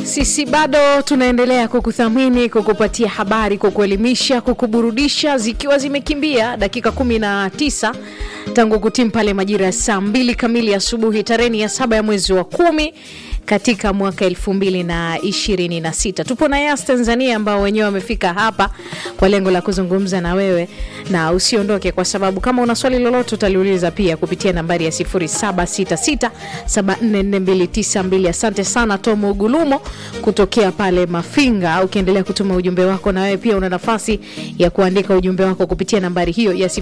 Sisi bado tunaendelea kukuthamini, kukupatia habari, kukuelimisha, kukuburudisha, zikiwa zimekimbia dakika 19 tangu kutimu pale majira ya saa mbili kamili asubuhi tarehe ya saba ya mwezi wa kumi katika mwaka elfu mbili na ishirini na sita. Tupo na Yas Tanzania ambao wenyewe wamefika hapa kwa lengo la kuzungumza na wewe, na usiondoke, kwa sababu kama una swali lolote utaliuliza pia kupitia nambari ya 0766744292. Asante sana Tom Ugulumo kutokea pale Mafinga. Ukiendelea kutuma ujumbe wako, na wewe pia una nafasi ya kuandika ujumbe wako kupitia nambari hiyo ya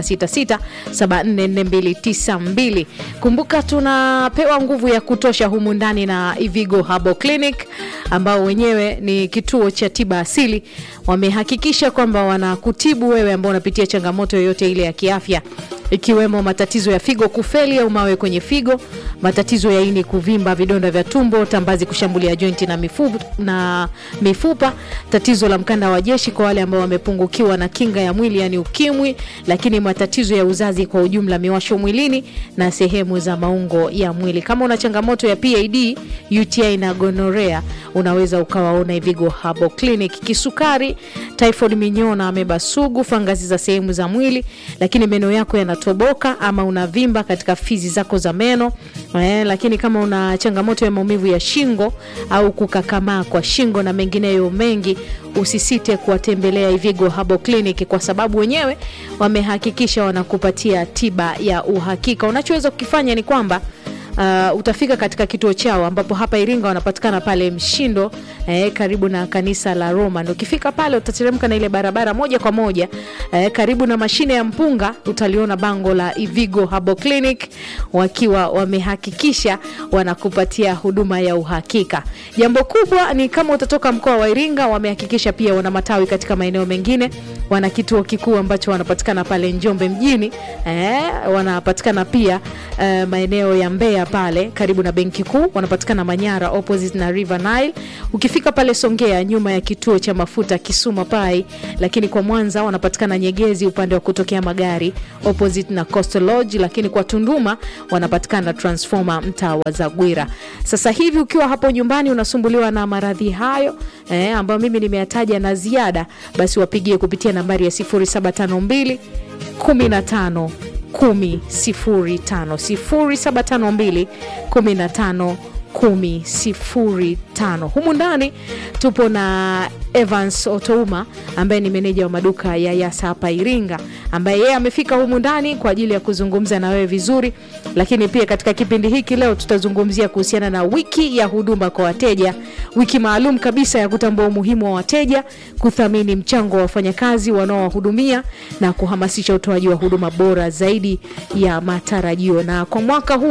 0766744292. Kumbuka tunapewa nguvu ya kutosha humu ndani na Ivigo Herbal Clinic ambao wenyewe ni kituo cha tiba asili. Wamehakikisha kwamba wanakutibu wewe ambao unapitia changamoto yoyote ile ya kiafya ikiwemo matatizo ya figo kufeli au mawe kwenye figo, matatizo ya ini kuvimba, vidonda vya tumbo, tambazi kushambulia jointi na mifupa, na mifupa, tatizo la mkanda wa jeshi kwa wale ambao wamepungukiwa na kinga ya mwili yani ukimwi, lakini matatizo ya uzazi kwa ujumla, miwasho mwilini na sehemu za maungo ya mwili. Kama una changamoto ya PID, UTI na gonorea, unaweza ukawaona Ivigo Herbal Clinic. Kisukari, typhoid, minyoo na ameba sugu, fangasi za sehemu za mwili, lakini meno yako yana toboka ama unavimba katika fizi zako za meno eh, lakini kama una changamoto ya maumivu ya shingo au kukakamaa kwa shingo na mengineyo mengi, usisite kuwatembelea Ivigo Herbal Clinic kwa sababu wenyewe wamehakikisha wanakupatia tiba ya uhakika. Unachoweza kukifanya ni kwamba Uh, utafika katika kituo chao ambapo hapa Iringa wanapatikana pale Mshindo eh, karibu na kanisa la Roma. Ndio ukifika pale utateremka na ile barabara moja kwa moja eh, karibu na mashine ya mpunga utaliona bango la Ivigo Herbal Clinic wakiwa wamehakikisha wanakupatia huduma ya uhakika. Jambo kubwa ni kama utatoka mkoa wa Iringa, wamehakikisha pia wana matawi katika maeneo mengine. Wana kituo kikuu ambacho wanapatikana pale Njombe mjini eh, wanapatikana pia eh, maeneo ya Mbeya pale karibu na benki kuu, wanapatikana Manyara opposite na River Nile. Ukifika pale Songea nyuma ya kituo cha mafuta Kisuma Pai, lakini kwa Mwanza wanapatikana Nyegezi upande wa kutokea magari opposite na Coastal Lodge, lakini kwa Tunduma wanapatikana Transformer mtaa wa Zagwira. Sasa hivi ukiwa hapo nyumbani unasumbuliwa na maradhi hayo eh, ambayo mimi nimeyataja na ziada, basi wapigie kupitia nambari ya 0752 15 10 05 0752 15 10 05. Humu ndani tupo na Evans Otouma ambaye ni meneja wa maduka ya Yasa hapa Iringa, ambaye yeye amefika humu ndani kwa ajili ya kuzungumza na wewe vizuri. Lakini pia katika kipindi hiki leo tutazungumzia kuhusiana na wiki ya huduma kwa wateja, wiki maalum kabisa ya kutambua umuhimu wa wateja, kuthamini mchango wa wafanyakazi wanaowahudumia na kuhamasisha utoaji wa huduma bora zaidi ya matarajio. Na kwa mwaka huu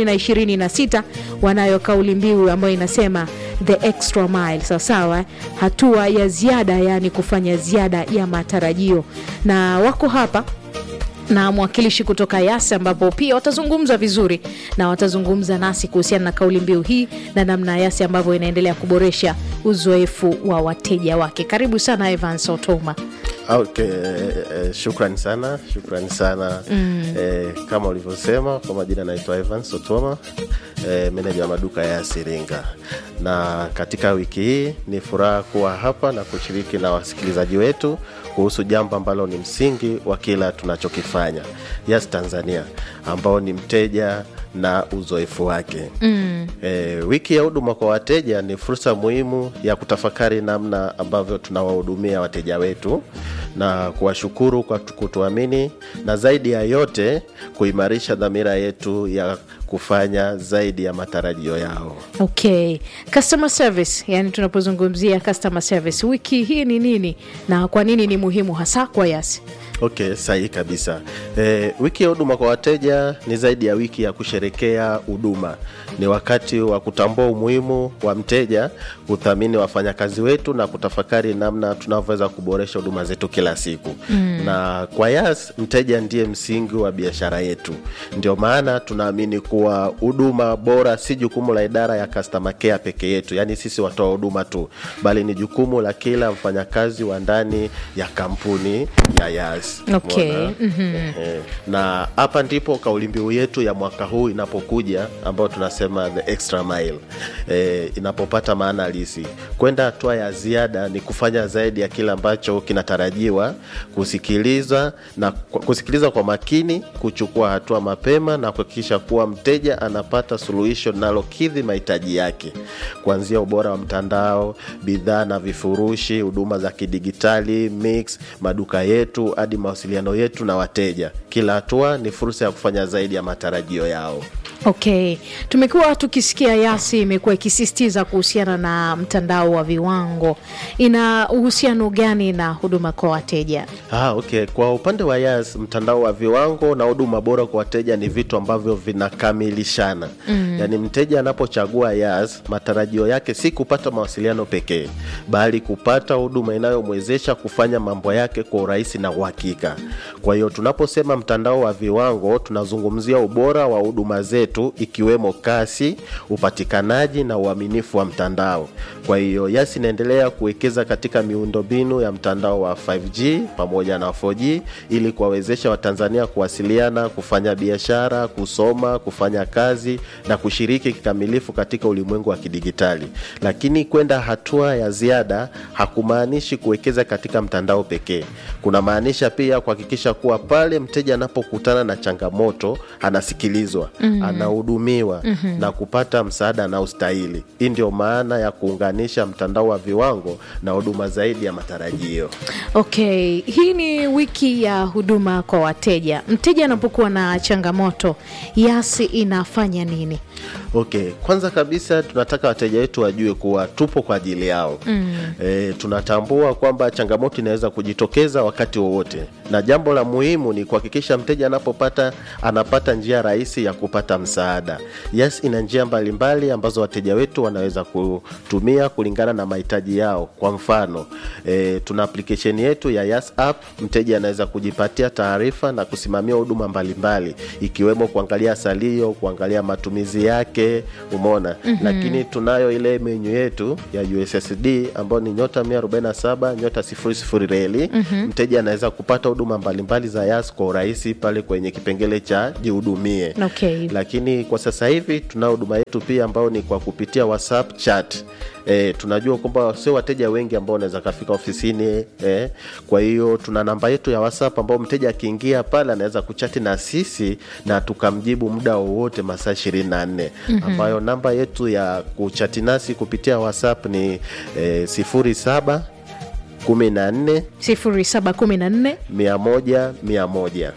2026 wanayo kauli mbiu ambayo inasema the extra mile, sawasawa, hatua ya ziada, yaani kufanya ziada ya matarajio, na wako hapa na mwakilishi kutoka Yasa ambapo pia watazungumza vizuri na watazungumza nasi kuhusiana na kauli mbiu hii na namna Yasa ambavyo inaendelea kuboresha uzoefu wa wateja wake. Karibu sana Evans Otoma. Okay, eh, shukrani sana, shukrani sana mm. Eh, kama ulivyosema kwa majina naitwa Evans Otoma eh, meneja wa maduka ya Iringa, na katika wiki hii ni furaha kuwa hapa na kushiriki na wasikilizaji wetu kuhusu jambo ambalo ni msingi wa kila tunachokifanya Yas Tanzania, ambao ni mteja na uzoefu wake mm. E, wiki ya huduma kwa wateja ni fursa muhimu ya kutafakari namna ambavyo tunawahudumia wateja wetu na kuwashukuru kwa kutuamini na zaidi ya yote kuimarisha dhamira yetu ya kufanya zaidi ya matarajio yao. Okay, customer service, yani tunapozungumzia customer service, wiki hii ni nini na kwa nini ni muhimu hasa kwa Yas? Okay, sahihi kabisa. E, wiki ya huduma kwa wateja ni zaidi ya wiki ya kusherekea huduma. Ni wakati wa kutambua umuhimu wa mteja, kuthamini wafanyakazi wetu na kutafakari namna tunavyoweza kuboresha huduma zetu kila siku mm. Na kwa Yas, mteja ndiye msingi wa biashara yetu. Ndio maana tunaamini kuwa huduma bora si jukumu la idara ya customer care peke yetu, yaani sisi watoa huduma tu, bali ni jukumu la kila mfanyakazi wa ndani ya kampuni ya Yas. Yas. Okay. Umeona? Ehe. na hapa ndipo kauli mbiu yetu ya mwaka huu inapokuja ambayo tunasema the extra mile e, inapopata maana halisi kwenda hatua ya ziada ni kufanya zaidi ya kile ambacho kinatarajiwa kusikiliza na kusikiliza kwa makini kuchukua hatua mapema na kuhakikisha kuwa mteja anapata suluhisho linalokidhi mahitaji yake kuanzia ubora wa mtandao bidhaa na vifurushi huduma za kidigitali mix maduka yetu hadi mawasiliano yetu na wateja kila hatua ni fursa ya kufanya zaidi ya matarajio yao Okay, tumekuwa tukisikia Yasi imekuwa ikisisitiza kuhusiana na mtandao wa viwango. Ina uhusiano gani na huduma kwa wateja? Ah, okay. Kwa upande wa Yas, mtandao wa viwango na huduma bora kwa wateja ni vitu ambavyo vinakamilishana. Mm. Yaani mteja anapochagua Yas, matarajio yake si kupata mawasiliano pekee, bali kupata huduma inayomwezesha kufanya mambo yake kwa urahisi na uhakika. Kwa hiyo tunaposema mtandao wa viwango, tunazungumzia ubora wa huduma zetu ikiwemo kasi, upatikanaji na uaminifu wa mtandao. Kwa hiyo Yas inaendelea kuwekeza katika miundombinu ya mtandao wa 5G pamoja na 4G ili kuwawezesha Watanzania kuwasiliana, kufanya biashara, kusoma, kufanya kazi na kushiriki kikamilifu katika ulimwengu wa kidigitali. Lakini kwenda hatua ya ziada hakumaanishi kuwekeza katika mtandao pekee. Kunamaanisha pia kuhakikisha kuwa pale mteja anapokutana na changamoto anasikilizwa, mm-hmm. anahudumiwa mm-hmm. na kupata msaada anaostahili. Hii ndio maana ya kuunganisha mtandao wa viwango na huduma zaidi ya matarajio. Okay, hii ni wiki ya huduma kwa wateja. Mteja anapokuwa na changamoto, Yasi inafanya nini? Okay, kwanza kabisa tunataka wateja wetu wajue kuwa tupo kwa ajili yao. mm. E, tunatambua kwamba changamoto inaweza kujitokeza wakati wowote, na jambo la muhimu ni kuhakikisha mteja anapopata anapata njia rahisi ya kupata msaada. Yes, ina njia mbalimbali ambazo wateja wetu wanaweza kutumia kulingana na mahitaji yao. Kwa mfano e, tuna application yetu ya Yas app. Mteja anaweza kujipatia taarifa na kusimamia huduma mbalimbali ikiwemo kuangalia salio, kuangalia matumizi yake, umeona. mm-hmm. Lakini tunayo ile menyu yetu ya USSD ambayo ni nyota 147 nyota 00 reli. mm-hmm. Mteja anaweza kupata huduma mbalimbali za Yas kwa urahisi pale kwenye kipengele cha jihudumie. Okay. Lakini kwa sasa hivi tuna huduma yetu pia ambayo ni kwa kupitia WhatsApp chat. E, tunajua kwamba sio wateja wengi ambao wanaweza kafika ofisini e, kwa hiyo tuna namba yetu ya WhatsApp ambao mteja akiingia pale anaweza kuchati na sisi na tukamjibu muda wowote masaa ishirini na nne ambayo namba yetu ya kuchati nasi kupitia WhatsApp ni e, sifuri saba kumi na nne 0714 mia moja mia moja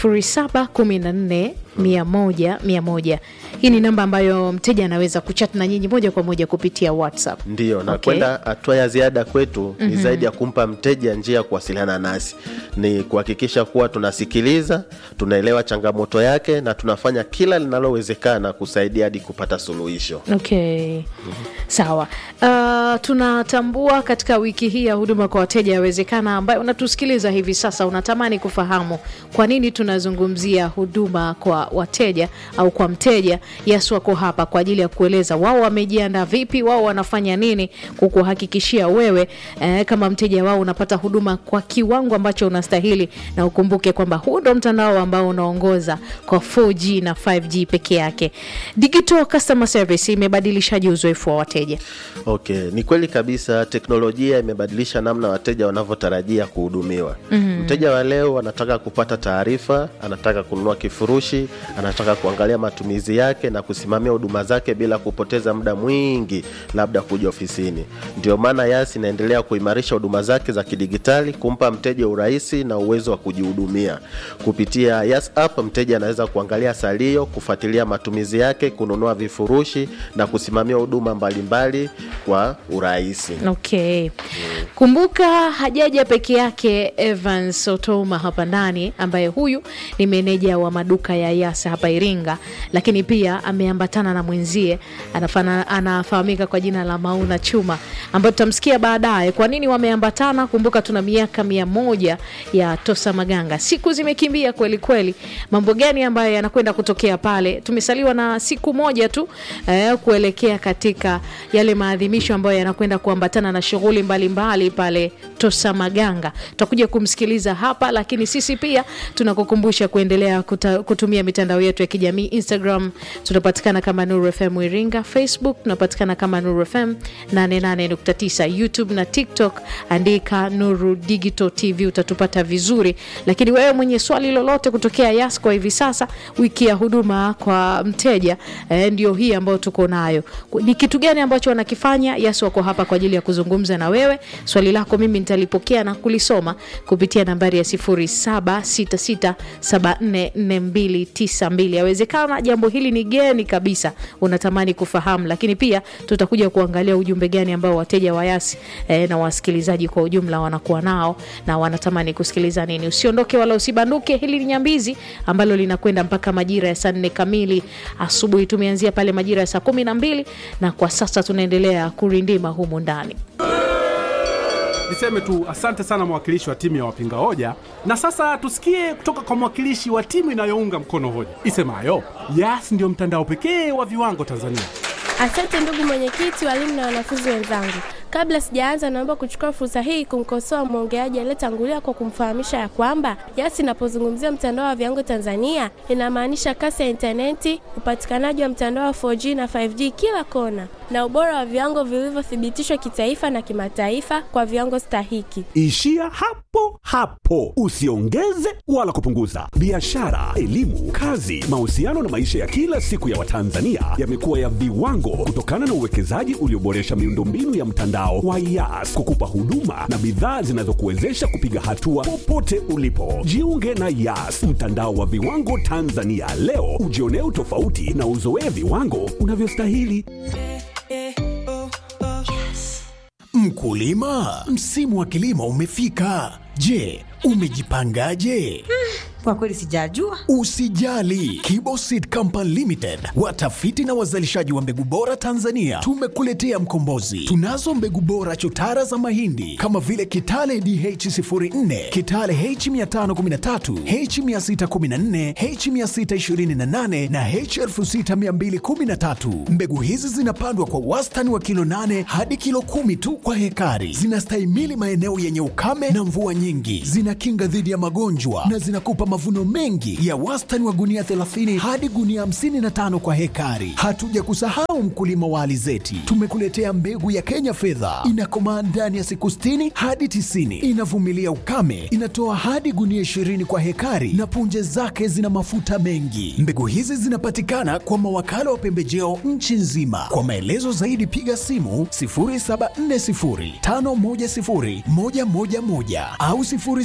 0714 100 100. Hii ni namba ambayo mteja anaweza kuchat na nyinyi moja kwa moja kupitia WhatsApp. Ndiyo, na Okay. kwenda hatua ya ziada kwetu ni zaidi ya kumpa mteja njia ya kuwasiliana nasi, ni kuhakikisha kuwa tunasikiliza, tunaelewa changamoto yake na tunafanya kila linalowezekana kusaidia hadi kupata suluhisho. Okay. Sawa. Uh, tunatambua katika wiki hii ya huduma kwa wateja, yawezekana ambayo unatusikiliza hivi sasa unatamani kufahamu kwa nini tunazungumzia huduma kwa wateja au kwa mteja. Yes, wako hapa kwa ajili ya kueleza wao wamejiandaa vipi, wao wanafanya nini kukuhakikishia wewe eh, kama mteja wao unapata huduma kwa kiwango ambacho unastahili, na ukumbuke kwamba huu ndo mtandao ambao unaongoza kwa 4G na 5G peke yake. Digital Customer Service imebadilishaje uzoefu wa wateja? Okay, ni kweli kabisa, teknolojia imebadilisha namna wateja wanavyotarajia kuhudumiwa. mm-hmm. Mteja wa leo anataka kupata taarifa, anataka kununua kifurushi, anataka kuangalia matumizi yake na kusimamia huduma zake bila kupoteza muda mwingi labda kuja ofisini. Ndio maana Yas inaendelea kuimarisha huduma zake za kidigitali, kumpa mteja urahisi na uwezo wa kujihudumia kupitia Yas app. Mteja anaweza kuangalia salio, kufuatilia matumizi yake, kununua vifurushi na kusimamia huduma mbalimbali kwa urahisi. Okay. Kumbuka hajaja peke yake Evans Otoma hapa ndani, ambaye huyu ni meneja wa maduka ya Yas hapa Iringa, lakini pia ameambatana na mwenzie anafana, anafahamika kwa jina la Mauna Chuma. ambayo tutamsikia baadaye kwa nini wameambatana. Kumbuka tuna miaka mia moja ya Tosa Maganga, siku zimekimbia kweli kweli. Mambo gani ambayo yanakwenda kutokea pale? Tumesaliwa na siku moja tu eh, kuelekea katika yale maadhimisho ambayo yanakwenda kuambatana na shughuli mbalimbali pale Tosa Maganga. Tutakuja kumsikiliza hapa, lakini sisi pia tunakukumbusha kuendelea kuta, kutumia mitandao yetu ya kijamii. Instagram tunapatikana kama Nuru FM Iringa, Facebook tunapatikana kama Nuru FM 88.9, YouTube na TikTok andika Nuru Digital TV utatupata vizuri. Lakini wewe mwenye swali lolote kutokea Yas kwa hivi sasa, wiki ya huduma kwa mteja eh, ndio hii ambayo tuko nayo. Ni kitu gani ambacho wanakifanya? Yas wako hapa kwa ajili ya kuzungumza na wewe. Swali lako mimi nitalipokea na kulisoma kupitia nambari ya 0766744292. Yawezekana jambo hili ni geni kabisa, unatamani kufahamu, lakini pia tutakuja kuangalia ujumbe gani ambao wateja wa Yas eh, na wasikilizaji kwa ujumla wanakuwa nao na wanatamani kusikiliza nini. Usiondoke wala usibanduke. Hili ni Nyambizi ambalo linakwenda mpaka majira ya saa nne kamili asubuhi. Tumeanzia pale majira ya saa kumi na mbili na kwa sasa tunaendelea kurindima humu ndani. Niseme tu asante sana mwakilishi wa timu ya wapinga hoja, na sasa tusikie kutoka kwa mwakilishi wa timu inayounga mkono hoja isemayo Yas ndio mtandao pekee wa viwango Tanzania. Asante ndugu mwenyekiti, walimu na wanafunzi wenzangu. Kabla sijaanza, naomba kuchukua fursa hii kumkosoa mwongeaji aliyetangulia kwa kumfahamisha ya kwamba Yas inapozungumzia mtandao wa viwango Tanzania inamaanisha kasi ya intaneti, upatikanaji wa mtandao wa 4G na 5G kila kona, na ubora wa viwango vilivyothibitishwa kitaifa na kimataifa kwa viwango stahiki. Ishia hapo hapo, usiongeze wala kupunguza. Biashara, elimu, kazi, mahusiano na maisha ya kila siku ya Watanzania yamekuwa ya viwango kutokana na uwekezaji ulioboresha miundombinu ya mtandao wa Yas kukupa huduma na bidhaa zinazokuwezesha kupiga hatua popote ulipo. Jiunge na Yas, mtandao wa viwango Tanzania leo, ujionee utofauti na uzoee viwango unavyostahili. Mkulima, msimu wa kilimo umefika. Je, umejipangaje? Kwa kweli sijajua. Usijali, Kibo Seed Company Limited, watafiti na wazalishaji wa mbegu bora Tanzania, tumekuletea mkombozi. Tunazo mbegu bora chotara za mahindi kama vile Kitale DH04, Kitale H513, H614, H628 na H6213. Mbegu hizi zinapandwa kwa wastani wa kilo 8 hadi kilo kumi tu kwa hekari. Zinastahimili maeneo yenye ukame na mvua nyingi, zinakinga dhidi ya magonjwa na zinakupa mavuno mengi ya wastani wa gunia 30 hadi gunia 55 kwa hekari. Hatuja kusahau mkulima wa alizeti, tumekuletea mbegu ya Kenya fedha, inakomaa ndani ya siku 60 hadi 90, inavumilia ukame, inatoa hadi gunia 20 kwa hekari na punje zake zina mafuta mengi. Mbegu hizi zinapatikana kwa mawakala wa pembejeo nchi nzima. Kwa maelezo zaidi piga simu 0740510111 au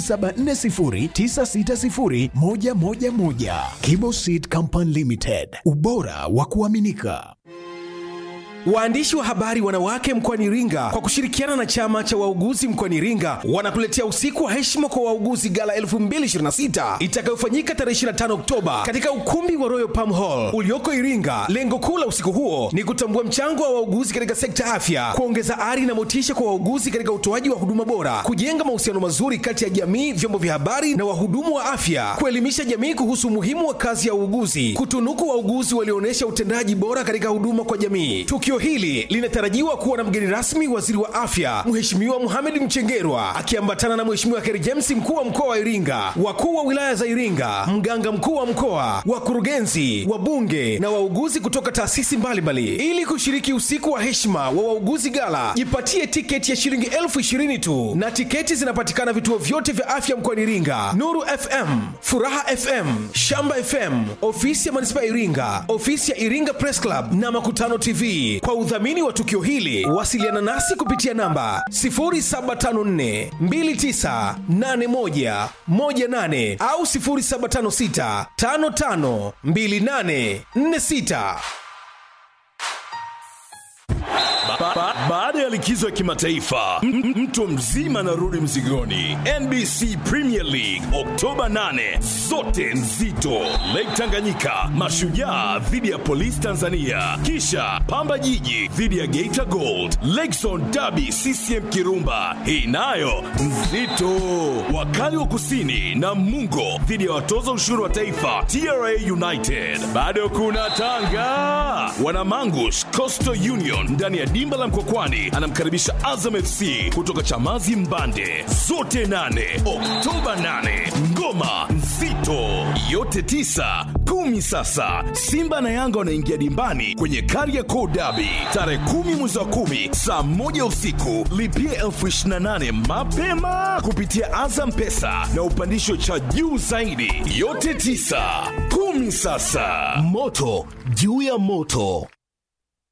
0740960111. Kibo Seed Company Limited, ubora wa kuaminika. Waandishi wa habari wanawake mkoani Iringa kwa kushirikiana na chama cha wauguzi mkoani Iringa wanakuletea usiku wa heshima kwa wauguzi gala 2026 itakayofanyika tarehe 25 Oktoba katika ukumbi wa Royal Palm Hall ulioko Iringa. Lengo kuu la usiku huo ni kutambua mchango wa wauguzi katika sekta afya, kuongeza ari na motisha kwa wauguzi katika utoaji wa huduma bora, kujenga mahusiano mazuri kati ya jamii, vyombo vya habari na wahudumu wa afya, kuelimisha jamii kuhusu umuhimu wa kazi ya uuguzi, kutunuku wauguzi walioonyesha utendaji bora katika huduma kwa jamii. Tukio hili linatarajiwa kuwa na mgeni rasmi waziri wa afya Mheshimiwa Mohamed Mchengerwa akiambatana na Mheshimiwa Kheri James mkuu wa mkoa wa Iringa, wakuu wa wilaya za Iringa, mganga mkuu wa mkoa, wakurugenzi, wabunge na wauguzi kutoka taasisi mbalimbali ili kushiriki usiku wa heshima wa wauguzi gala. Jipatie tiketi ya shilingi elfu ishirini tu na tiketi zinapatikana vituo vyote vya afya mkoani Iringa: Nuru FM, Furaha FM, Shamba FM, ofisi ya manispaa ya Iringa, ofisi ya Iringa Press Club na Makutano TV. Kwa udhamini wa tukio hili wasiliana nasi kupitia namba 0754 2981 18 au 0756 55 28 46. Baada ya likizo ya kimataifa M- m- mtu mzima anarudi mzigoni nbc premier league oktoba 8 zote nzito lake tanganyika mashujaa dhidi ya polisi tanzania kisha pamba jiji dhidi ya geita gold lakezon dabi ccm kirumba hii nayo nzito wakali wa kusini na mungo dhidi ya watoza ushuru wa taifa tra united bado kuna tanga wanamangush coastal union ndani ya dimba la mkokwani anamkaribisha azam fc kutoka chamazi mbande zote 8 oktoba 8 ngoma nzito yote 9 kumi sasa simba na yanga wanaingia dimbani kwenye kariakoo dabi tarehe kumi mwezi wa kumi saa moja usiku lipia elfu 28 mapema kupitia azam pesa na upandisho cha juu zaidi yote 9 kumi sasa moto juu ya moto